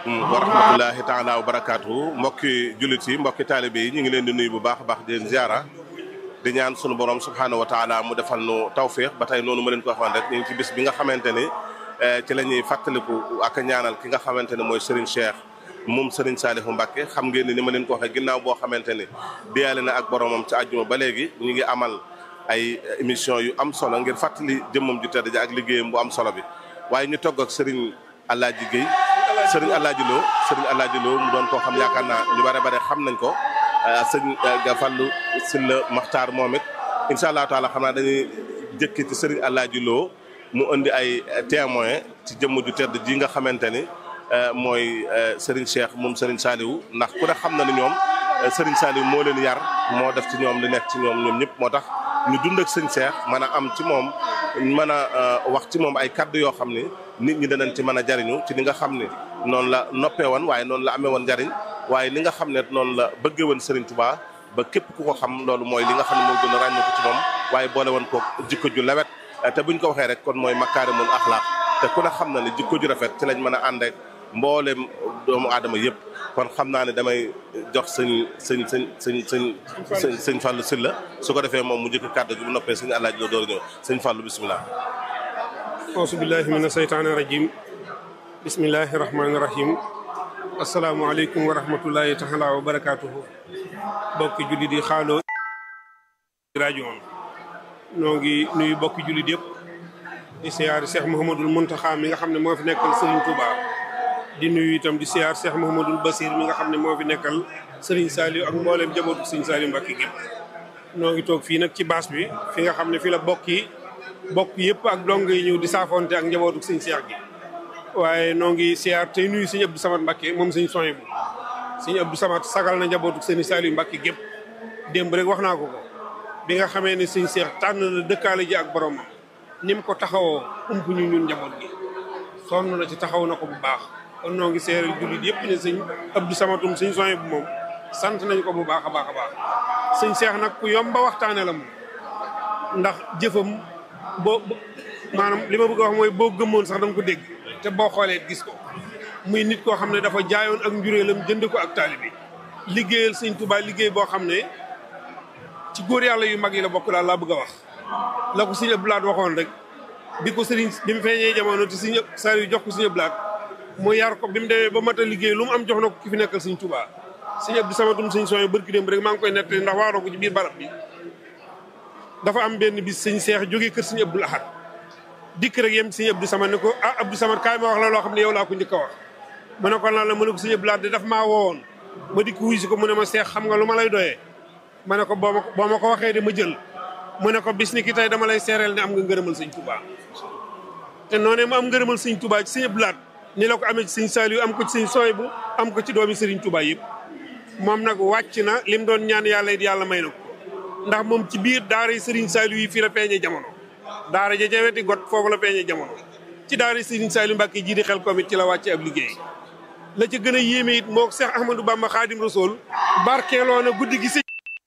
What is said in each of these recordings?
wa rahmatullahi taala wa barakaatu mbokki jullit yi mbokki taalibe yi ñu ngi leen di nuyu bu baax a baax di leen ziara di ñaan sunu borom subhaanahu wa taala mu defal nu tawfiq ba tey noonu ma leen ko waxoon rek ñu ngi ci bis bi nga xamante ni ci la ñuy fàttaliku ak ñaanal ki nga xamante ne mooy Serigne Cheikh moom Serigne Saliou Mbacke xam ngeen ni ni ma leen ko waxee ginnaaw boo xamante ni diyaale na ak boromam ci àjjuma ba léegi ñu ngi amal ay émission yu am solo ngir fàttali jëmmam ju tedd ji ak liggéeyam bu am solo bi waaye ñu togg ak Serigne Alaaji Guèye Serigne Alaaji Lo Serigne Alaaji Lo mu doon koo xam yaakaar naa ñu bare bare xam nañ ko sëñ Gafallu Silla Maxtaar moom it incha allah taala xam naa dañuy jëkki ci Serigne Alaaji Lo mu indi ay témoin ci jëmm ju tedd ji nga xamante ni mooy Serigne Cheikh moom Serigne Saliou ndax ku ne xam na ni ñoom Serigne Saliou moo leen yar moo def ci ñoom li nekk ci ñoom ñoom ñëpp moo tax ñu dund ak sëñ Cheikh mën a am ci moom mën a wax ci moom ay kaddu yoo xam ni nit ñi danañ ci mën a jariñu ci li nga xam ne noonu la noppee woon waaye noonu la amee woon njariñ waaye li nga xam ne noonu la bëggee woon Serigne Touba ba képp ku ko xam loolu mooy li nga xam ne moo gën a ràññu ko ci moom waaye boole woon ko jikko ju lewet te buñ ko waxee rek kon mooy makaarimul axlaaq te ku ne xam na ne jikko ju rafet ci lañ mën a ànd ak mboolem doomu aadama yëpp kon xam naa ne damay jox sëñ sëñ sëñ sëñ sëñ sëñ sëñ Fallou Sylla su ko defee moom mu jëkk kàddu gi bu noppee sëñ Alaaji Lo door a ñëw sëñ Fallou bisimilah. auzu billahi mina seytaani rajim bismillahi rahmaani rahim asalaamualeykum wa rahmatullahi taala wa barakaatuhu bokki jullit yi xaaloo rajo on noo ngi nuyu bokki jullit yëpp di siyaar Cheikh Mouhamadul Mountakha mi nga xam ne moo fi nekkal Serigne Touba di nuyu itam di siyaar Cheikh Mouhamadul Basir mi nga xam ne moo fi nekkal Serigne Saliou ak mboolem jabootu Serigne Saliou Mbacke gépp noo ngi toog fii nag ci baas bi fi nga xam ne fi la bokk yi bokk yëpp ak dong yi ñëw di saafonte ak njabootu Serigne Cheikh gi waaye noo ngi siyaar tey nuyu Serigne Abdou Samad Mbacke moom Serigne Soye bu Serigne Abdou Samad sagal na njabootu Serigne Saliou Mbacke gépp démb rek wax naa ko ko bi nga xamee ne Serigne Cheikh tànn na dëkkaale ji ak boromam ni mu ko taxawoo ump ñu ñun njaboot gi sonn na ci taxaw na ko bu baax kon noo ngi seeral jullit yëpp ne sëñ Abdou Samatum sëñ Soye bu moom sant nañ ko bu baax a baax a baax sëñ Cheikh nag ku yomba waxtaane la moom ndax jëfam boo maanaam li ma bëgg a wax mooy boo gëmmoon sax da nga ko dégg te boo xoolee gis ko muy nit koo xam ne dafa jaayoon ak njuréelam jënd ko ak taalibe liggéeyal sëñ Touba liggéey boo xam ne ci góor yàlla yu mag yi la bokk daal laa bëgg a wax la ko sëñ Abdou Lahad waxoon rek bi ko sëriñ bi mu feeñee jamono te sëñ Saliou jox ko sëñ Abdou Lahad mu yar ko bi mu demee ba mat a liggéey lu mu am jox na ko ki fi nekkal sëñ Touba sëñ Abdou Samatum sëñ Soye bërki démb rek maa ngi koy nettali ndax waaroo ko ci biir barab bi dafa am benn bis sëñ Seex jógee kër sëñ Abdou Lahad dikk rek yem sëñ Abdou Samad ne ko ah Abdou Samad kaay ma wax la loo xam ne yow laa ko njëkk a wax mu ne ko lan la mu ne ko sëñ Abdou Lahad de daf maa woowoon ma dikk wuy si ko mu ne ma Seex xam nga lu ma lay doyee ma ne ko boo ma boo ma ko waxee de ma jël mu ne ko bis ni ki tey dama lay seereel ne am nga ngërëmal sëñ Touba te noonee mu am ngërëmal sëñ Touba ci sëñ Abdou Lahad ni la ko amee ci sëñ Saliou am ko ci sëñ Soye bu am ko ci doomi sëriñ Touba yëpp moom nag wàcc na lim doon ñaan yàlla it yàlla may na ko ndax moom ci biir daara yi sëriñ Saliou yi fii la peeñee jamono daara ja ca weti got foofu la peeñee jamono ci daara yi sëriñ Saliou Mbacke ji di xel kom it ci la wàcce ab liggéey la ca gën a yéeme it moo Cheikh Ahmadou Bamba Khadim Rasoul barkeeloo na guddi gi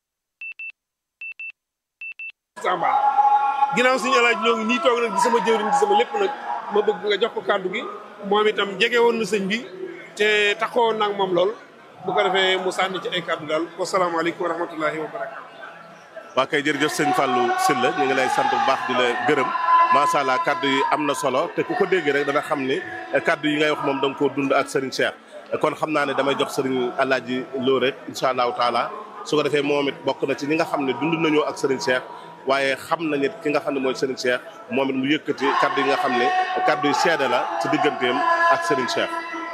samba ginnaaw suñu alaaj loo ngi nii toog nag di sama jëwriñ di sama lépp nag ma bëgg nga jox ko kàddu gi moom itam jege woon na sëñ bi te taxawoon nag moom lool bu ko defee mu sànni ci ay kàddu daal wasalaamaaleykum wa rahmatullahi wa barakatu waa kay jërëjëf sëñ Fallou Sylla ñu ngi lay sant bu baax di la gërëm macha allah kaddu yi am na solo te ku ko dégg rek dana xam ni kaddu yi ngay wax moom da nga koo dund ak Serigne Cheikh kon xam naa ne damay jox Serigne Alaaji Lo rek incha allahu taala su ko defee moom it bokk na ci ñi nga xam ne dund nañoo ak Serigne Cheikh waaye xam nañu it ki nga xam ne mooy Serigne Cheikh moom it mu yëkkati kaddu yi nga xam ne kaddu yi seede la ci digganteem ak Serigne Cheikh.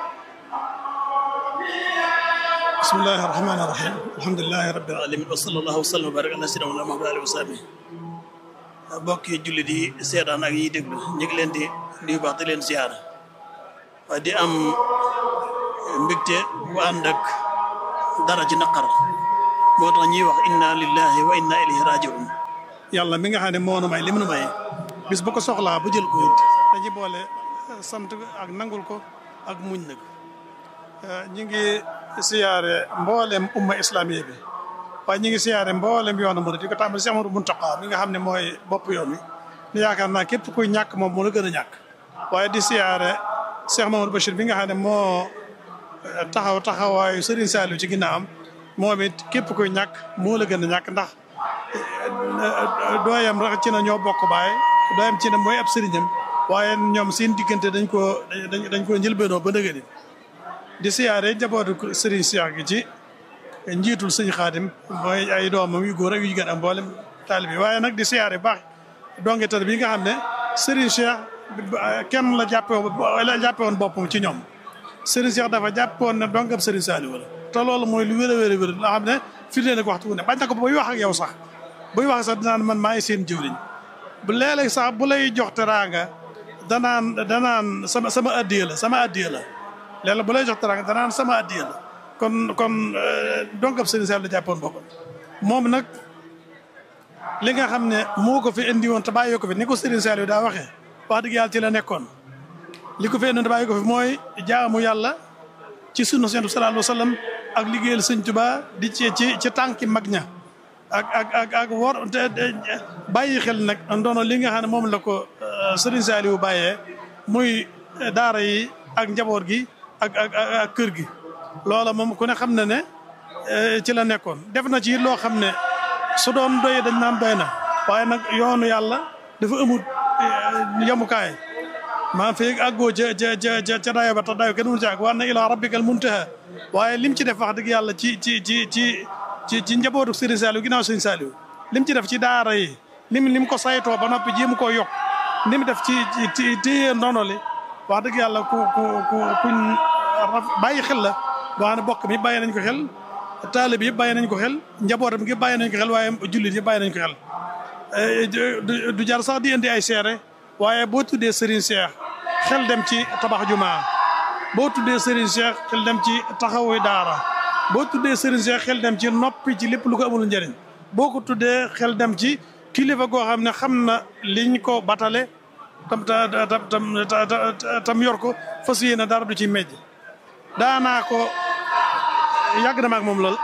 bismillahi rahmaani rahim alhamdulilahi rabbil alamin wa sallallahu wa sallam wa baraka ala sayyidina Muhammad alihi wa sahbi bokki jullit yi seetaan ak yi déglu ñu ngi leen di nuyu baax di leen ziar waaye di am mbégte bu ànd ak dara ci naqar moo tax ñuy wax inna lillahi wa inna ilayhi rajiun yàlla mi nga xam ne moo nu may li mu nu may bis bu ko soxlaa bu jël ko dañuy boole sant ak nangul ko ak muñ nag ñu ngi siyaare mboolem umma islamiye bi waaye ñu ngi siyaare mboolem yoonu murid di ko tàmbali si Amadou Muntaqa mi nga xam ne mooy bopp yoon wi ni yaakaar naa képp kuy ñàkk moom moo la gën a ñàkk waaye di siyaare Cheikh Mamadou Bachir bi nga xam ne moo taxaw taxawaayu Serigne Saliou ci ginnaawam moom it képp koy ñàkk moo la gën a ñàkk ndax dooyam rek ci na ñoo bokk baay dooyam ci na mooy ab sëriñam waaye ñoom seen diggante dañ koo dañ dañ koo njëlbeenoo ba nëgëni di siyaare njabootu Serigne Cheikh gi ci njiitul sëñ Xaadim mooy ay doomam yu góor ak yu jigéen am mboolem taalibe bi waaye nag di siyaare baax donge tar bi nga xam ne Serigne Cheikh kenn la jàppe la jàppe woon boppam ci ñoom Serigne Cheikh dafa jàppoon ne dongab Serigne Saliou la te loolu mooy lu wér a wér a wér loo xam ne firnde nag waxtu wu ne bañ na ko buy wax ak yow sax buy wax sax dinaan man maay seen jëwriñ bu léeg-léeg sax bu lay jox teraanga danaan danaan sama sama addiya la sama addiya la léeg-léeg bu lay jox teraanga danaan sama addiya la kon kon dongab Serigne Saliou la jàppoon boppam moom nag li nga xam ne moo ko fi indi woon te bàyyi ko fi ni ko Serigne Saliou daa waxee wax dëgg yàlla ci la nekkoon li ko fi indi woon te bàyyi ko fi mooy jaamu yàlla ci sunna Yonent bi sallallahu alayhi wa sallam ak liggéeyal Sëñ Tuubaa di ci ci ci tànki mag ña ak ak ak ak wor bàyyi xel nag ndono li nga xam ne moom la ko Serigne Saliou bàyyee muy daara yi ak njaboot gi ak ak ak kër gi loola moom ku ne xam na ne ci la nekkoon def na ci loo xam ne su doon doy dañ naan doy na waaye nag yoonu yàlla dafa amut yemukaay maa fii àggoo ca ca ca ca dayo ba tax dayo kenn mënu ci àgg war na ilaa rabbikal muntaha waaye lim ci def wax dëgg yàlla ci ci ci ci ci ci njabootu Serigne Saliou ginnaaw Serigne Saliou lim ci def ci daara yi lim lim ko saytoo ba noppi jéem koo yokk lim def ci ci téye ndono li wax dëgg yàlla ku ku ku kuñ bàyyi xel la boo xam ne bokk mi bàyyi nañ ko xel taalib yëpp bàyyi nañ ko xel njabootam gi bàyyi nañ ko xel waaye jullit yëpp bàyyi nañ ko xel du jar sax di indi ay seere waaye boo tuddee Serigne Cheikh xel dem ci tabax jumaa boo tuddee Serigne Cheikh xel dem ci taxawu daara boo tuddee Serigne Cheikh xel dem ci noppi ci lépp lu ko amul njëriñ boo ko tuddee xel dem ci kilifa goo xam ne xam na liñ ko batale tam tam tam tam yor ko fas yéene dara du ci mejj daanaa ko yàgg na ma ak moom lool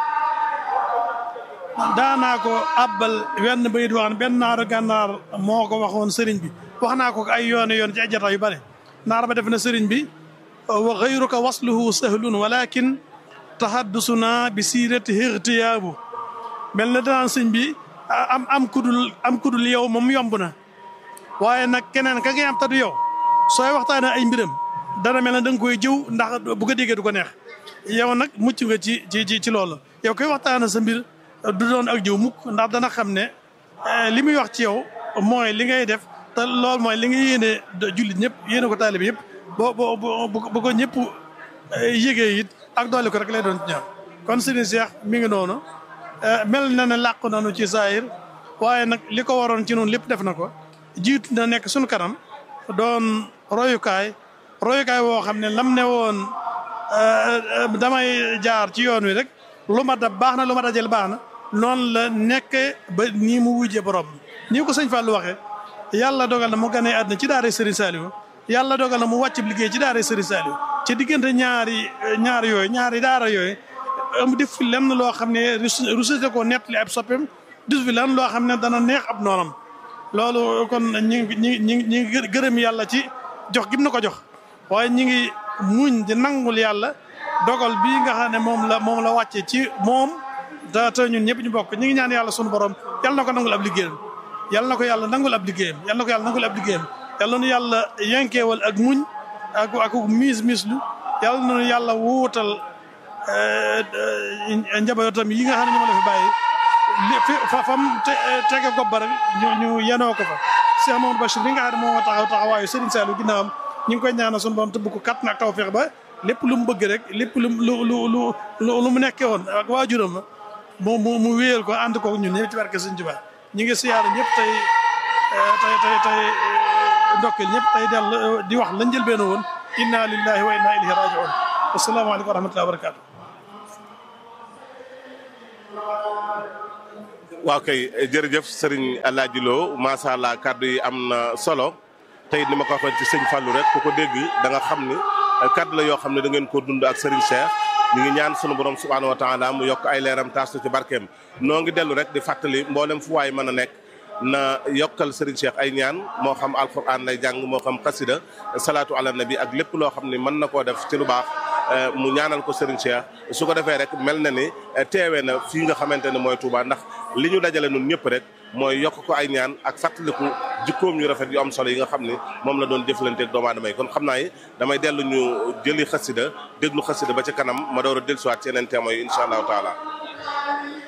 daanaa ko abbal wenn bayit wax ne benn naaru gànnaar moo ko waxoon sëriñ bi wax naa ko ay yoon yoon ci ay jataay yu bare naar ba def na sëriñ bi wa xayruka wasluhu sahlun walakin tahaddusuna bi siirati ixtiyaabu mel na danaan sëñ bi am am kudul am kudul yow moom yomb na waaye nag keneen ka ngay am tadu yow sooy waxtaane ay mbiram dana mel na da nga koy jëw ndax bu ko déggee du ko neex yow nag mucc nga ci ci ci loolu yow koy waxtaane sa mbir du doon ak jëw mukk ndax dana xam ne li muy wax ci yow mooy li ngay def te loolu mooy li nga yéene jullit ñëpp yéene ko taalibe yëpp boo boo bu ko ñëpp yëgee it ak doole ko rek lay doon ci ñoom kon Serigne Cheikh mi ngi noonu mel na ne làqu nañu ci saayir waaye nag li ko waroon ci noonu lépp def na ko jiitu na nekk suñu kanam doon royukaay royukaay woo xam ne lam ne woon damay jaar ci yoon wi rek lu ma dab baax na lu ma dajel baax na noonu la nekk ba nii mu wujje borom nii ko sëñ Fallou waxee yàlla dogal na mu ganee àdduna ci daara Serigne Saliou yàlla dogal na mu wàcc liggéey ci daara Serigne Saliou ci diggante ñaari ñaari yooyu ñaari daara yooyu am def fi lenn loo xam ne rusete ko nettali ab soppeem def fi lenn loo xam ne dana neex ab noonam loolu kon ñi ngi ñi ñi ñi ngi gërëm yàlla ci jox gim na ko jox waaye ñi ngi muñ di nangul yàlla dogal bii nga xam ne moom la moom la wàcce ci moom da te ñun ñëpp ñu bokk ñi ngi ñaan yàlla sunu borom yàlla na ko nangul ab liggéeyam yàlla na ko yàlla nangul ab liggéeyam yàlla na ko yàlla nangul ab liggéeyam yàlla nu yàlla yenkeewal ak muñ ak ak miis miislu yàlla na yàlla wuutal njabootam yi nga xam ne ñoom la fi bàyyi li fi fa fam tege gob ba rek ñu ñu yenoo ko fa Cheikh Mamadou Bachir bi nga xam ne moo taxaw taxawaayu Serigne Saliou ginnaawam ñu ngi koy ñaanal suñu borom tëbb ko kat nag taw feex ba lépp lu mu bëgg rek lépp lu lu lu lu lu mu nekkee woon ak waajuram la mu mu mu wéyal ko ànd ko ñun ñëpp ci barke Sëñ Tuubaa ñu ngi siyaare ñëpp tey tey tey tey ndokkeel ñëpp tey del di wax lañ jël benn woon inna lillahi wa inna ilayhi raji'un asalaamaaleykum wa rahmatullahi wa barakatu waaw kay jërëjëf sëriñ Alaaji Lo macha allah kàddu yi am na solo tey ni ma ko waxoon ci sëñ Fallou rek ku ko dégg da nga xam ni kàddu la yoo xam ne da ngeen ko dund ak sëriñ Cheikh ñu ngi ñaan sunu borom subhaanahu wa taala mu yokk ay leeram taas ci barkeem noo ngi dellu rek di fàttali mboolem fu waay mën a nekk na yokkal sëriñ Cheikh ay ñaan moo xam alquran lay jàng moo xam xasida salaatu ala nabi ak lépp loo xam ne mën na koo def ci lu baax mu ñaanal ko Serigne Cheikh su ko defee rek mel na ni teewee na fii nga xamante ne mooy Touba ndax li ñu dajale nun ñëpp rek mooy yokk ko ay ñaan ak fàttaliku jikkoom yu rafet yu am solo yi nga xam ni moom la doon jëflanteeg doomu aadama yi kon xam naa yi damay dellu ñu jëli xasida déglu xasida ba ca kanam ma door a dellusiwaat ci yeneen témoins yi incha allahu taala